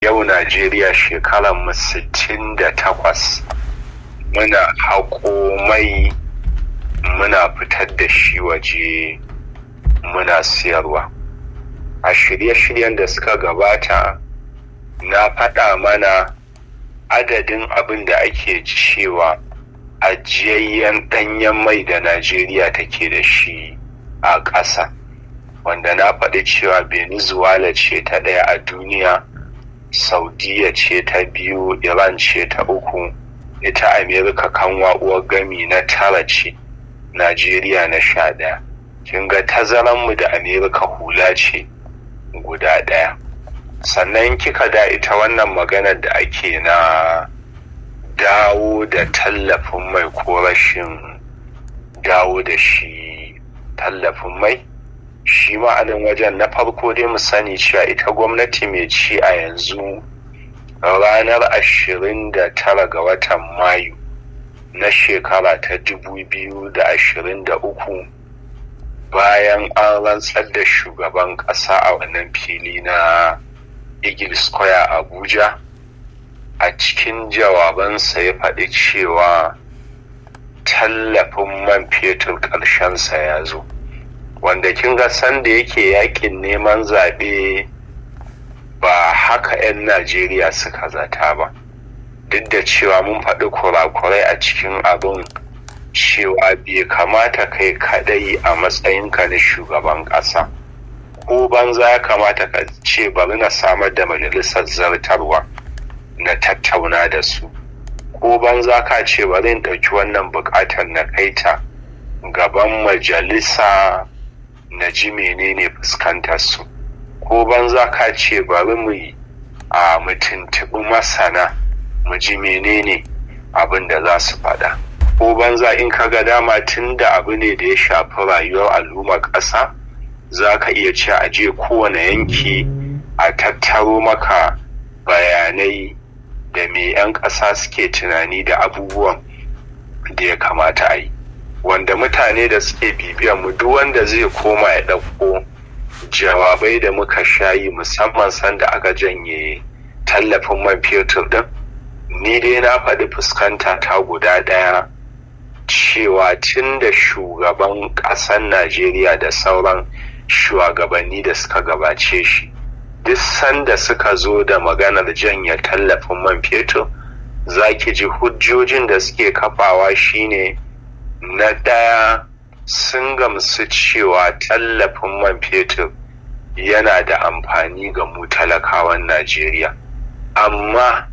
yau najeriya shekarar mu sittin da takwas muna haƙo mai muna fitar da shi waje muna siyarwa a shirye-shiryen da suka gabata na faɗa mana adadin abin da ake cewa ajiyayyen ɗanyen mai da najeriya take da shi a ƙasa wanda na faɗi cewa venezuela ce ta ɗaya a duniya saudiya ce ta biyu iran ce ta uku ita amerika kanwa uwar gami na tara ce najeriya na sha ɗaya kin ga tazaranmu da amerika hula ce guda ɗaya sannan kika da ita wannan maganar da ake na dawo da tallafin mai ko rashin dawo da shi tallafin mai shi ma'anin wajen na farko dai mu sani cewa ita gwamnati mai ci a yanzu ranar ashirin da tara ga watan mayu na shekara ta dubu biyu da ashirin da uku bayan an rantsar da shugaban ƙasa a wannan fili na eagle square abuja a cikin jawabansa ya faɗi cewa tallafin man fetur ƙarshensa ya zo wanda kin ga sanda yake yakin neman zaɓe ba haka 'yan najeriya suka zata ba duk da cewa mun faɗi kurakurai a cikin abin cewa bai kamata kai kadai a matsayinka na shugaban ƙasa ko banza ya kamata ka ce bari na samar da majalisar zartarwa na tattauna da su ko banza ka ce bari in ɗauki wannan buƙatar na kaita gaban majalisa na ji menene fuskantar su ko banza ka ce bari mu yi a mutuntuɓi masana mu ji menene abin da za su faɗa ko banza in ka ga dama tun da abu ne da ya shafi rayuwar al'ummar ƙasa za ka iya ce a je kowane yanki a tattaro maka bayanai da me 'yan ƙasa suke tunani da abubuwan da ya kamata a yi wanda mutane da suke bibiyan mu duk wanda zai koma ya ɗauko jawabai da muka shayi musamman sanda aka janye tallafin man fetur din ni dai na faɗi fuskanta ta guda ɗaya cewa tun da shugaban ƙasar najeriya da sauran shugabanni da suka gabace shi duk sanda suka zo da maganar janye tallafin man fetur za ki ji hujjojin da suke kafawa shine na ɗaya sun gamsu cewa tallafin man fetur yana da amfani ga mu talakawan najeriya amma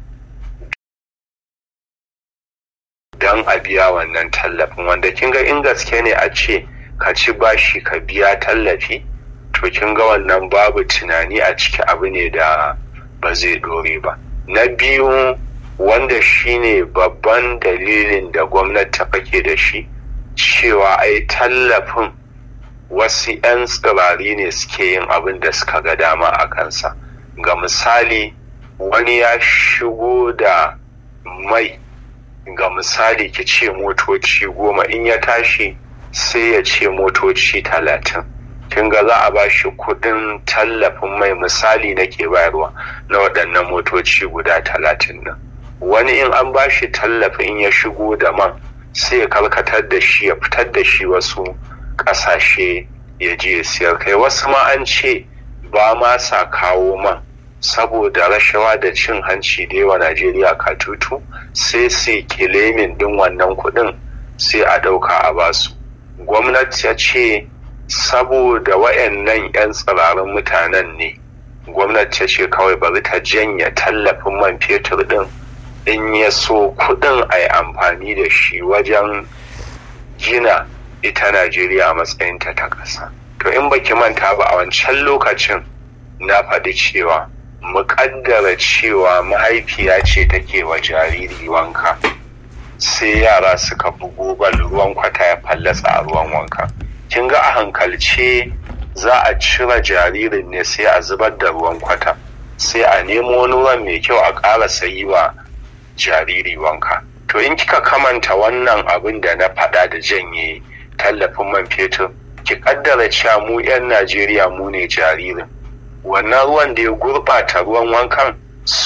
don a biya wannan tallafin wanda kin ga in gaske ne a ce ka ci bashi ka biya tallafi to kin ga wannan babu tunani a ciki abu ne da ba zai dore ba na biyu wanda shine babban dalilin da gwamnati ta fake da shi cewa ai tallafin wasu 'yan tsirari ne suke yin abin da suka ga dama a kansa ga misali wani ya shigo da mai ga misali ki ce motoci goma in ya tashi sai ya ce motoci talatin kin ga za a ba shi kudin tallafin mai misali nake bayarwa na waɗannan motoci guda talatin nan wani in an ba shi tallafin ya shigo da man sai ya karkatar da shi ya fitar da shi wasu ƙasashe ya je ya siyar kai wasu ma an ce ba ma sa kawo man saboda rashawa da cin hanci da yawa najeriya katutu sai su kilemin din wannan kuɗin sai a ɗauka a basu gwamnati ya ce saboda wayannan 'yan tsirarin mutanen ne gwamnati ya ce kawai bari ta janya tallafin man fetur din in ya so kudin a yi amfani da shi wajen gina ita najeriya a matsayinta ta ƙasa to in baki manta ba a wancan lokacin na faɗi cewa muƙaddara cewa mahaifiya ce take wa jariri wanka sai yara suka bugo bal ruwan kwata ya fallasa a ruwan wanka kin ga a hankalce za a cire jaririn ne sai a zubar da ruwan kwata sai a nemo wani ruwan mai kyau a ƙara sayi wa jariri wanka to in kika kamanta wannan abin da na faɗa da janye tallafin man fetur ki kaddara cewa mu 'yan najeriya mu ne jaririn wannan ruwan da ya gurɓata ruwan wankan